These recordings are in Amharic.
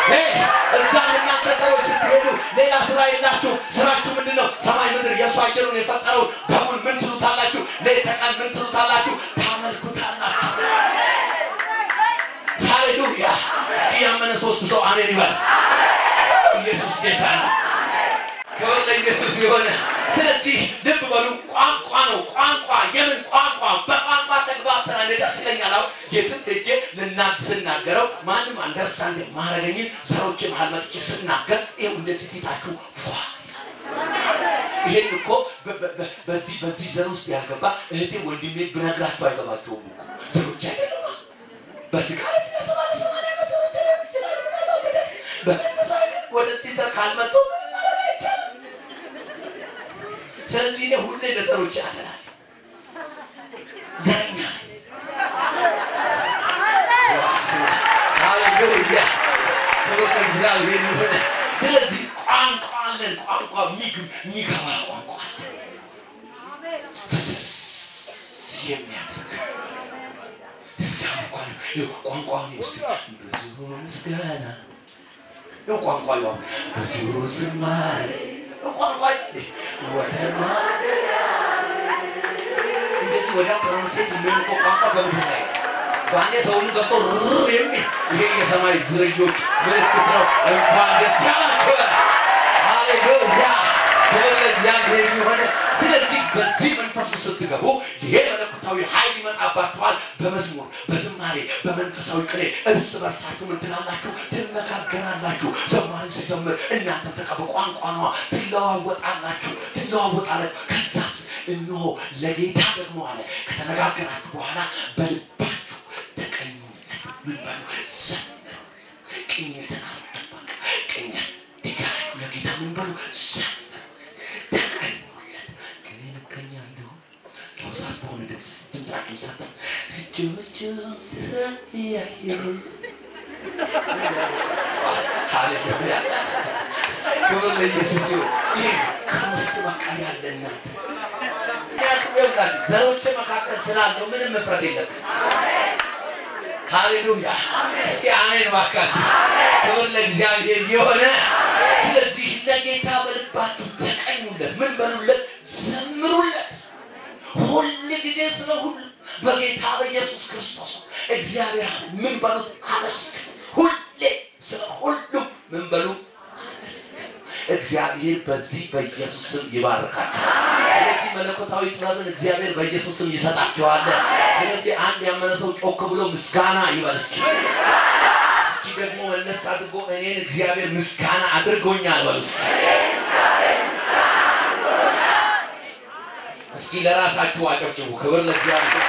እዛ እናንተ ዘሮች ስትሄዱ ሌላ ስራ የላችሁ። ስራችሁ ምንድን ነው? ሰማይ ምድር የእሱ አየሩን የፈጠረው በሙን ምን ትሉታላችሁ? ሌት ተቀን ምን ትሉታላችሁ? ታመልኩታላችሁ። ሃሌሉያ! እስኪ ያመነ ሶስት ሰው አሜን ይበል። ኢየሱስ ጌታ ነው። ክብር ለኢየሱስ የሆነ ስለዚህ ልብ በሉ ቋንቋ ነው ቋንቋ የምን ቋንቋ በቋንቋ ተግባብተናል እኔ ደስ ይለኛል አሁን የትም ሄጄ ልናገር ስናገረው ማንም አንደርስታንድ ማረገኝን ዘሮች መሀል መጥቼ ስናገር ይኸው እንደዚህ ፊታችሁ ፏ ይሄን እኮ በ- በ- በ- በዚህ በዚህ ዘር ውስጥ ያልገባ እህቴ ወንድሜ ብነግራቸው አይገባቸውም እኮ ዘሮች አይደሉም በስጋ ላይ ለሰባ ለሰማንያ ዓመት ዘሮች ሊሆን ይችላል ምናልባት በደ- በመንፈሳዊ ግን ወደዚህ ዘር ካልመጡ ምንም ማድረግ አይቻልም ስለዚህ እኔ ሁሌ ለዘሮች ያገናል ዘረኛ ነኝ። ሃሌሉያ ክብር ለእግዚአብሔር ይሁን። ስለዚህ ቋንቋ አለን ቋንቋ የሚግ- የሚገባ ቋንቋ አለን ፍስስ የሚያደርግ እስኪ አሁን እንኳን ይኸው ቋንቋውን ውስጥ ብዙ ምስጋና ይኸው ቋንቋ ይኸው ብዙ ዝማሬ ይኸው ቋንቋ ወደ ማደሪያ እንደዚህ ወዲያ ትራንስሌት የሚሆንከው ቋንቋ በምድር ላይ ነው። በአንዴ ሰውኑ ገብቶ ርር የሚል ይሄ የሰማይ ዝርዮች ምልክት ነው። እንኳን ደስ ያላችሁ። ሃሌሉያ ክብር ለእግዚአብሔር የሆነ ስለዚህ በዚህ መንፈስ ውስጥ ስትገቡ ይሄ መለኮታዊ ኃይል ይመጣባችኋል። በመዝሙር በዝማሬ በመንፈሳዊ ቅኔ እርስ በርሳችሁ ምን ትላላችሁ? ትነጋገራላችሁ። ዘማሪው ሲዘምር እናንተ ተቀበ ቋንቋ ነዋ። ትለዋወጣላችሁ ትለዋወጣላችሁ። ከዛስ እነሆ ለጌታ ደግሞ አለ ከተነጋገራችሁ በኋላ በልባችሁ ተቀኙለት። ምን በሉ ዘምሩ። ቅኝትን አምጡ። በቃ ቅኝት ድጋችሁ ለጌታ ምን በሉ ዘምሩ። ተቀኙለት። ቅኔን እቀኛለሁ ለውሳት በሆነ ድምፅ ድምፃችሁን ሰጥ እጆቹን ስያየሁ ሃሌሉያ ክብር ለኢየሱስ ይሁን። ይህ ከውስጥ በቃ ያለ እናንተ ምክንያቱም ይኸውላችሁ ዘሮች መካከል ስላለው ምንም መፍረት የለብን። ሃሌሉያ እስኪ አሜን ባካችሁ። ክብር ለእግዚአብሔር የሆነ ስለዚህ ለጌታ በልባችሁ ተቀኙለት፣ ምን በሉለት፣ ዘምሩለት። ሁል ጊዜ ስለ ሁሉ በጌታ በኢየሱስ ክርስቶስ እግዚአብሔር ምን በሉት አመስግኑ። ሁሌ ስለ ሁሉም ምን በሉ አመስግኑ። እግዚአብሔር በዚህ በኢየሱስ ስም ይባርካቸዋል። ስለዚህ መለኮታዊ ጥበብን እግዚአብሔር በኢየሱስ ስም ይሰጣቸዋል። ስለዚህ አንድ ያመነ ሰው ጮክ ብሎ ምስጋና ይበል እስኪ። እስኪ ደግሞ መለስ አድርጎ እኔን እግዚአብሔር ምስጋና አድርጎኛል በሉ እስኪ። እስኪ ለራሳችሁ አጨብጭቡ። ክብር ለእግዚአብሔር።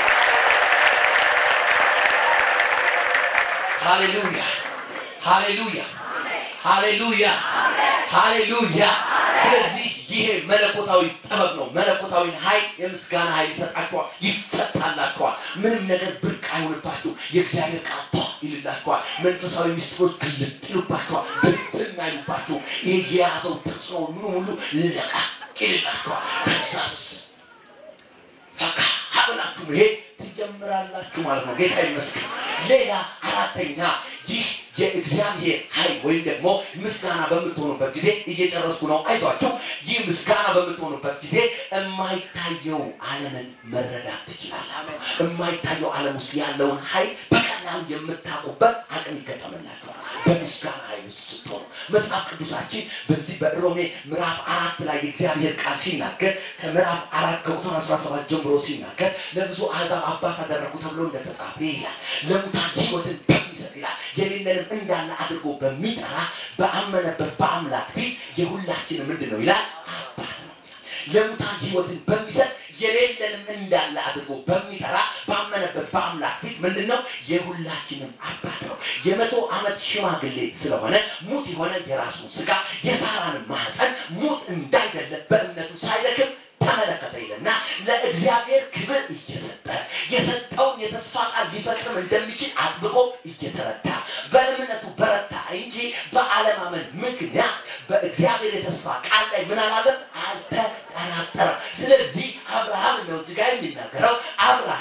ሃሌሉያ ሃሌሉያ ሃሌሉያ ሃሌሉያ። ስለዚህ ይሄ መለኮታዊ ጥበብ ነው። መለኮታዊ ኃይል የምስጋና ኃይል ይሰጣችኋል፣ ይፈታላችኋል። ምንም ነገር ብርቅ አይሆንባችሁ። የእግዚአብሔር ቃል ቷ ይልላችኋል። መንፈሳዊ ምስጢሮች ግልጥ ይሉባችኋል፣ ብትን አይሉባችሁ። ይሄ የያዘው ተጽዕኖ ምኑ ሁሉ ለቀቅ ይልላችኋል። ከዛስ ፈካ ብላችሁ መሄድ ትጀምራላችሁ ማለት ነው። ጌታ ይመስገን። ሌላ አራተኛ ይህ የእግዚአብሔር ኃይል ወይም ደግሞ ምስጋና በምትሆኑበት ጊዜ እየጨረስኩ ነው፣ አይቷችሁ። ይህ ምስጋና በምትሆኑበት ጊዜ የማይታየው ዓለምን መረዳት ትችላላችሁ። የማይታየው ዓለም ውስጥ ያለውን ኃይል በቀላሉ የምታውቁበት አቅም ይገጠምላችኋል። በምስጋና ኃይል ውስጥ ስትሆኑ መጽሐፍ ቅዱሳችን በዚህ በሮሜ ምዕራፍ አራት ላይ የእግዚአብሔር ቃል ሲናገር ከምዕራፍ አራት ከቁጥር 17 ጀምሮ ሲናገር ለብዙ አሕዛብ አባት አደረጉ ተብሎ እንደተጻፈ ይላል። ለሙታን ሕይወትን በሚሰጥ ይላል የሌለንም እንዳለ አድርጎ በሚጠራ በአመነበት በአምላክ ፊት የሁላችንም ምንድን ነው ይላል አባት ነው። ለሙታን ሕይወትን በሚሰጥ የሌለንም እንዳለ አድርጎ በሚጠራ ባመነበት በአምላክ ፊት ምንድን ነው የሁላችንም አባት ነው። የመቶ ዓመት ሽማግሌ ስለሆነ ሙት የሆነ የራሱን ስጋ የሳራንን ማህፀን ሙት እንዳይደለ በእምነቱ ሳይደክም ተመለከተ ይልና ለእግዚአብሔር ክብር እየሰጠ የሰጠውን የተስፋ ቃል ሊፈጽም እንደሚችል አጥብቆ እየተረዳ በእምነቱ በረታ እንጂ በአለማመን ምክንያት በእግዚአብሔር የተስፋ ቃል ላይ ምን አላለም አልተጠራጠረም። ስለዚህ አብርሃም ነው እዚህ ጋር የሚናገረው አብርሃም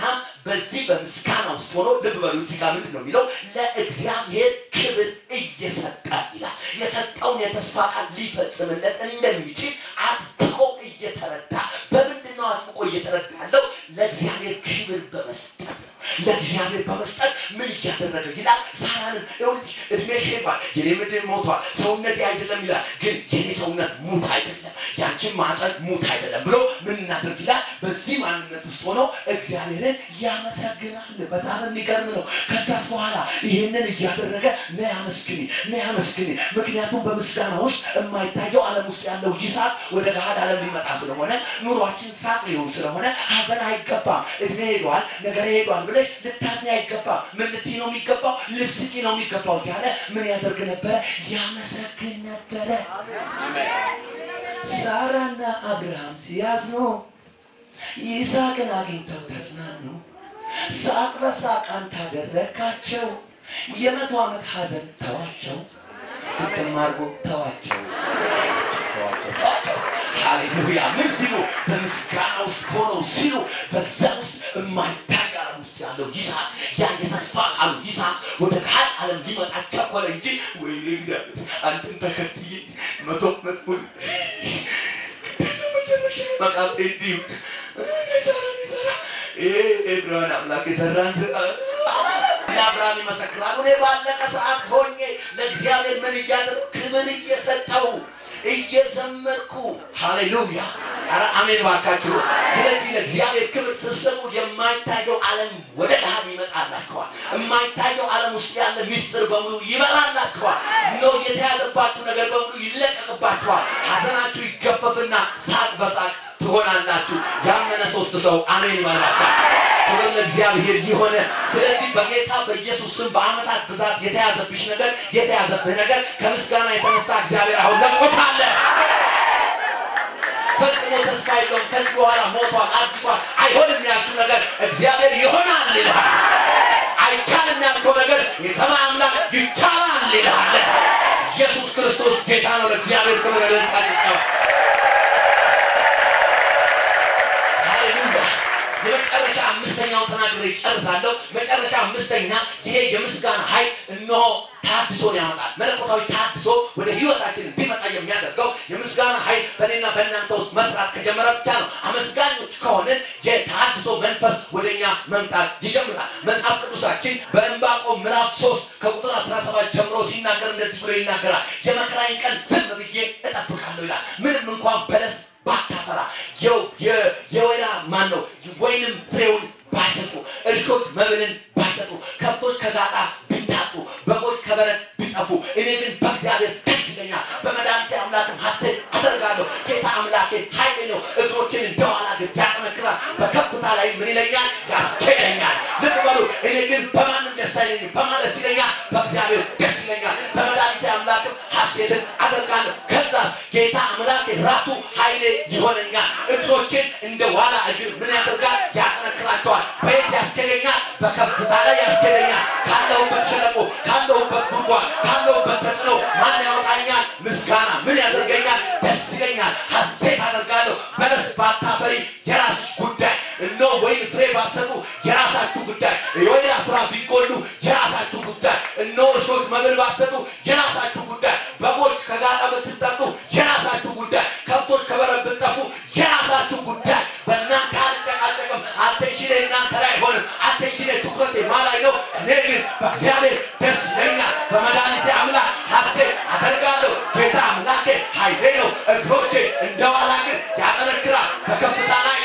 በዚህ በምስጋና ውስጥ ሆኖ ልብ በሉ እዚህ ጋር ምንድን ነው የሚለው ለእግዚአብሔር ክብር እየሰጠ ይላል የሰጠውን የተስፋ ቃል ሊፈጽምለት እንደሚችል አጥብቆ እየተረዳ በምንድን ነው አጥብቆ እየተረዳ ያለው ለእግዚአብሔር ክብር በመስጠት ነው ለእግዚአብሔር በመስጠት ምን እያደረገ ይላል ሳራንም ይኸውልሽ እድሜ ሼባል የኔ ምድር ሞቷል ሰውነቴ አይደለም ይላል ግን የኔ ሰውነት ሙት አይደለም ያንቺን ማዕፀን ሙት አይደለም ብሎ ምን እናደርግ ይላል በዚህ ማንነት ውስጥ ሆኖ እግዚአብሔርን ያመሰግናል በጣም የሚገርም ነው ከዛስ በኋላ ይህንን እያደረገ ነ አመስግኒ ነ አመስግኒ ምክንያቱም በምስጋና ውስጥ የማይታየው ዓለም ውስጥ ያለው ይሳቅ ወደ ገሃድ ዓለም ሊመጣ ስለሆነ ኑሯችን ሳቅ ሊሆን ስለሆነ ሀዘን አይገባም እድሜ ሄዷል ነገር ሄዷል ብለሽ ልታዝኝ አይገባም ምን ልትይ ነው የሚገባው ልስቂ ነው የሚገባው እያለ ምን ያደርግ ነበረ ያመሰግን ነበረ ሳራና አብርሃም ሲያዝኑ ይስሐቅን አግኝተው ተጽናኑ ሳቅ በሳቅ አንተ አደረግካቸው የመቶ ዓመት ሀዘን ተዋቸው ግጥም አድርጎ ተዋቸው ሃሌሉያ ምን ሲሉ በምስጋና ውስጥ ሆነው ሲሉ በዛ ውስጥ የማይታይ ዓለም ውስጥ ያለው ይስሐቅ ያ የተስፋ ቃሉ ይስሐቅ ወደ ካል ዓለም ሊመጣ ቸኮለ እንጂ ወይኔ እግዚአብሔር አንተን ተከትዬ መቶ ዓመት ሙሉ መጨረሻ መቃብሬ እንዲሁ ሰራ ሰራ ብርሃን አምላክ የሰራን ለአብርሃም ይመሰክራሉ እኔ ባለቀ ሰዓት ሆኜ ለእግዚአብሔር ምን እያደረግ ክብር እየሰጠው እየዘመርኩ ሃሌሉያ ኧረ አሜን ባካችሁ ስለዚህ ለእግዚአብሔር ክብር ስትሰጡ የማይታየው ዓለም ወደ ገሃድ ይመጣላችኋል የማይታየው ዓለም ውስጥ ያለ ሚስጥር በሙሉ ይበላላችኋል ነው የተያዘባችሁ ነገር በሙሉ ይለቀቅባችኋል ሀዘናችሁ ይገፈፍና ሳቅ በሳቅ ትሆናላችሁ ያመነ ሶስት ሰው አሜን ይበላታል ክብር ለእግዚአብሔር የሆነ ስለዚህ በጌታ በኢየሱስ ስም በአመታት ብዛት የተያዘብሽ ነገር የተያዘብህ ነገር ከምስጋና የተነሳ እግዚአብሔር አሁን ለቆታለ ፈጽሞ ተስፋ የለውም ከዚህ በኋላ ሞቷል አድጓል አይሆንም ያልሽው ነገር እግዚአብሔር ይሆናል ይልሃል አይቻልም ያልከው ነገር የሰማይ አምላክ ይቻላል ይልሃል ኢየሱስ ክርስቶስ ጌታ ነው ለእግዚአብሔር ክብር ለልጣ ሃሌሉያ የመጨረሻ አምስተኛውን ተናግሬ ጨርሳለሁ መጨረሻ አምስተኛ ይሄ የምስጋና ኃይል እነሆ ታድሶን ያመጣል መለኮታዊ ታድሶ ወደ ህይወታችን እንዲመጣ የሚያደርገው የምስጋና ኃይል በእኔና በእናንተ ውስጥ መስራት ከጀመረ ብቻ ነው አመስጋኞች ከሆንን የታድሶ መንፈስ ወደኛ መምጣት ይጀምራል መጽሐፍ ቅዱሳችን በእንባቆም ምዕራፍ ሶስት ከቁጥር 17 ጀምሮ ሲናገር እንደዚህ ብሎ ይናገራል የመከራዬን ቀን ዝም ብዬ እጠብቃለሁ ይላል ምንም እንኳን በለስ ባታፈራ የወይራ ማን ነው ወይንም ፍሬውን ባይሰጡ እርሾች መብልን ባይሰጡ ከብቶች ከጋጣ ቢታጡ በጎች ከበረት ቢጠፉ እኔ ግን በእግዚአብሔር ደስ ይለኛል በመድኃኒቴ አምላክም ሐሴት አደርጋለሁ ጌታ አምላኬ ኃይሌ ነው እግሮችን እንደኋላ ግን ያጠነክራል በከፍታ ላይ ምን ይለኛል ያስኬደኛል ልብ በሉ እኔ ግን በማንም ደስ አይለኝም በማን ደስ ይለኛል በእግዚአብሔር ደስ ይለኛል በመድኃኒቴ አምላክም ሐሴትን አደርጋለሁ ከዛ ጌታ አምላኬ ራሱ ኃይሌ ይሆነኛል እግሮችን እንደ ዋላ እግር ምን ያደርጋል ያጠነክራቸዋል በየት ያስኬደኛል በከፍታ ላይ ያስኬደኛል ካለሁበት ሸለቆ ካለሁበት ጉድጓድ ካለሁበት ተጽዕኖ ማን ያወጣኛል ምስጋና ምን ያደርገኛል ደስ ይለኛል ሐሴት አደርጋለሁ በለስ ባታፈሪ የራስሽ ጉዳይ እኖ ወይም ፍሬ ባሰጡ የራሳችሁ ጉዳይ የወይራ ስራ ቢጎሉ የራሳችሁ ጉዳይ እኖ እሾች መብል ባሰጡ የራሳችሁ ጉዳይ በጎች ከጋጣ ብትጠጡ የራሳችሁ ጉዳይ ከብቶች ከበረት ብትጠፉ የራሳችሁ ጉዳይ በእናንተ አልጨቃጨቅም አቴንሽኔ እናንተ ላይ አይሆንም አቴንሽኔ ትኩረቴ ማ ላይ ነው እኔ ግን በእግዚአብሔር ደስ ይለኛል በመድኃኒቴ አምላክ ሐሴት አደርጋለሁ ጌታ አምላኬ ኃይሌ ነው እግሮቼ እንደ ዋላ ግን ያጠነክራል በከፍታ ላይ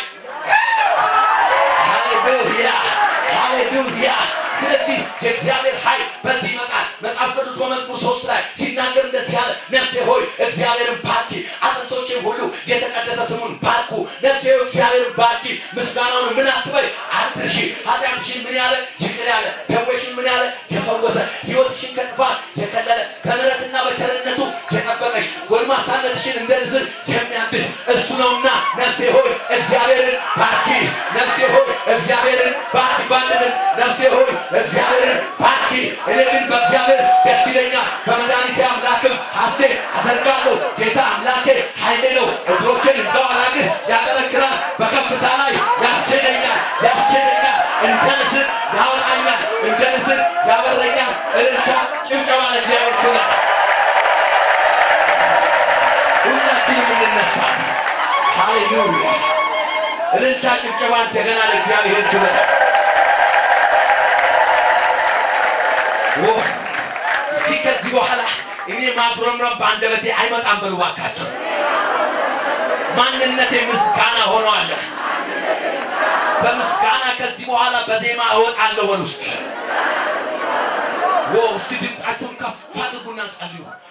ሃሌሉያ ሃሌሉያ ስለዚህ የእግዚአብሔር ኃይል በዚህ ይመጣል መጽሐፍ ቅዱስ በመዝሙር ሶስት ላይ ሲናገር እንደዚህ ያለ ነፍሴ ሆይ እግዚአብሔርን ባርኪ አጥንቶቼም ሁሉ የተቀደሰ ስሙን ባርኩ ነፍሴ ሆይ እግዚአብሔርን ባርኪ ምስጋናውን ምን አትበይ አትርሺ ኃጢአትሽን ምን ያለ ይቅር ያለ ደዌሽን ምን ያለ የፈወሰ ህይወትሽን ከጥፋት የከለለ በምሕረትና በቸርነቱ የጠበቀሽ ጎልማሳነትሽን እንደ ንስር የሚያድስ እሱ ነውና ነፍሴ ሆይ እግዚአብሔርን ባርኪ ነፍሴ ሆይ እግዚአብሔርን ባርኪ ባልንም ነፍሴ ሆይ እግዚአብሔርን ባርኪ እኔ ግን በእግዚአብሔር ደስ ይለኛል በመድኃኒቴ አምላክም ሐሴት አደርጋለሁ ጌታ አምላኬ ኃይሌ ነው እግሮቼን እንደዋላ ግን ያጠነክራል በከፍታ ላይ ያስኬደኛል ያስኬደኛል እንደ ለእግዚአብሔር ክብር። ሁላችንም እንነሳለን። ሃሌሉያ! እልልታ፣ ጭብጨባ እንደገና ለእግዚአብሔር ክብር። ዎ እስኪ ከዚህ በኋላ እኔ ማጉረምረም በአንደበቴ አይመጣም። በሉ እባካችሁ ማንነቴ ምስጋና ሆነዋል። በምስጋና ከዚህ በኋላ በዜማ እወጣለሁ። በሉ እስኪ ዎ እስኪ ድምፃችሁን ከፍ አድርጉና ጸልዩ።